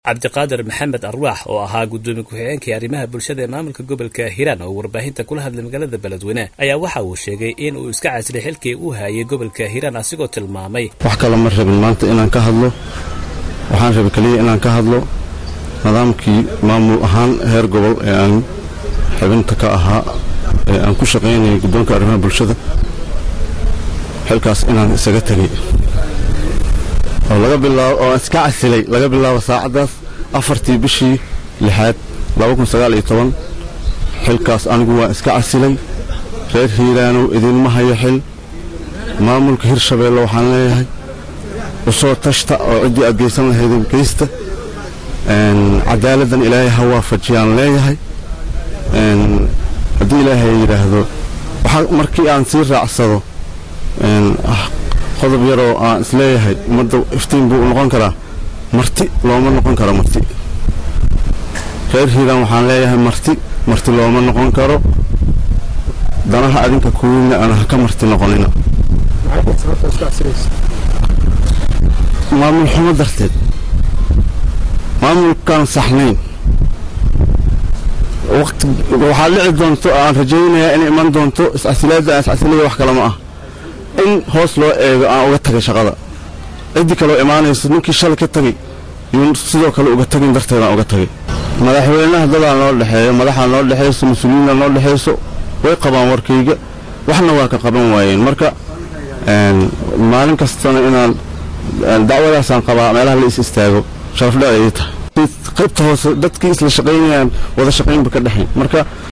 cabdiqaadir maxamed arwaax oo ahaa guddoomiye ku-xigeenkii arrimaha bulshada ee maamulka gobolka hiiraan oo warbaahinta kula hadlay magaalada beledweyne ayaa waxa uu sheegay in uu iska casilay xilkii uu hayay gobolka hiiraan asigoo tilmaamay wax kale ma rabin maanta inaan ka hadlo waxaan rabay keliya inaan ka hadlo nidaamkii maamul ahaan heer gobol ee aan xibinta ka ahaa ee aan ku shaqaynayay guddoonka arrimaha bulshada xilkaas inaan isaga tegay oo laga bilaabo oo iska casilay laga bilaabo saacaddaas afartii bishii lixaad xilkaas anigu waan iska casilay reer hiiraanow idinma hayo xil maamulka hirshabeelle waxaan leeyahay u soo tashta oo ciddii aad geysan lahaydeen geysta cadaaladdan ilaahay ha waafajiyaan leeyahay haddii ilaahay yidhaahdo markii aan sii raacsado qodob yaroo aan isleeyahay ummadda iftiin buu noqon karaa marti looma noqon karo marti reer hiiraan waxaan leeyahay marti marti looma noqon karo danaha adinka kuwiinna aan haka marti noqonina maamul xumo darteed maamulkaan saxnayn waxaa dhici doonto aan rajaynayaa inay iman doonto iscasilaadda aan iscasilaya wax kale ma ah in hoos loo eego aan uga tagay shaqada ciddii kaloo imaanayso ninkii shalay ka tagay yuu sidoo kale uga tagin darteedaan uga tagay madaxweynaha dadaa noo dhexeeyo madaxaa noo dhexayso mas-uuliyiinna noo dhexayso way qabaan warkayga waxna waa ka qaban waayeen marka maalin kastana inaan dacwadaasaan qabaa meelaha la is istaago sharafdha ayay tahay qaybta hoose dadkii isla shaqaynayaan wada shaqaynba ka dhexayn marka